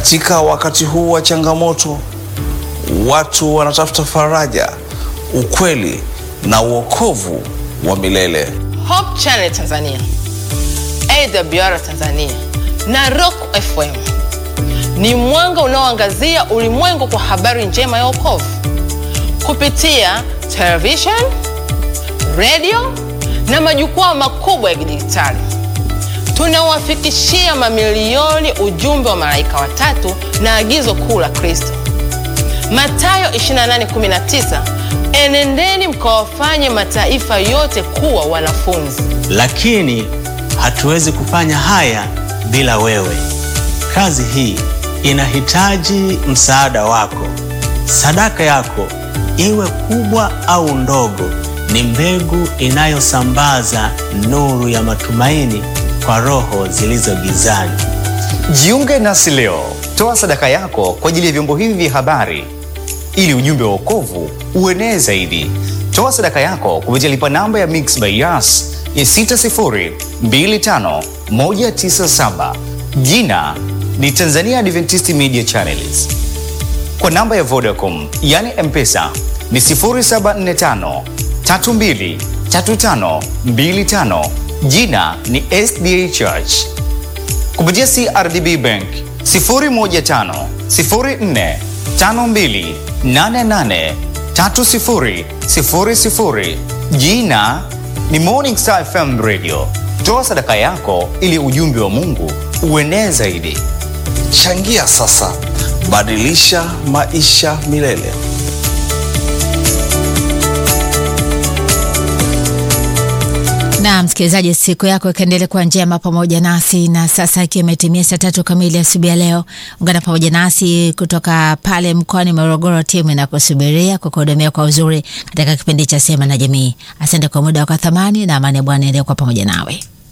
Katika wakati huu wa changamoto, watu wanatafuta faraja, ukweli na uokovu wa milele. Hope Channel Tanzania, AWR Tanzania na Rock FM ni mwanga unaoangazia ulimwengu kwa habari njema ya wokovu kupitia television, radio na majukwaa makubwa ya kidijitali. Tunawafikishia mamilioni ujumbe wa malaika watatu na agizo kuu la Kristo, Mathayo 28:19, enendeni mkawafanye mataifa yote kuwa wanafunzi. Lakini hatuwezi kufanya haya bila wewe. Kazi hii inahitaji msaada wako. Sadaka yako iwe kubwa au ndogo, ni mbegu inayosambaza nuru ya matumaini kwa roho zilizo gizani. Jiunge nasi leo, toa sadaka yako kwa ajili ya vyombo hivi vya habari ili ujumbe wa wokovu uenee zaidi. Toa sadaka yako kupitia lipa namba ya Mixx by Yas ya 6025197 jina ni Tanzania Adventist Media Channels. Kwa namba ya Vodacom yani M-Pesa ni 0745 32 35 25 jina ni SDA Church. Kupitia CRDB Bank 015 04 52 88 30 00 jina ni Morning Star FM Radio. Toa sadaka yako ili ujumbe wa Mungu uenee zaidi. Changia sasa, badilisha maisha milele. na msikilizaji, siku yako ikaendelea kuwa njema pamoja nasi. Na sasa ikiwa imetimia saa tatu kamili asubuhi ya leo, ungana pamoja nasi kutoka pale mkoani Morogoro. Timu inakusubiria kukuhudumia kwa uzuri katika kipindi cha Sema na Jamii. Asante kwa muda wako thamani, na amani ya Bwana endelee kuwa pamoja nawe.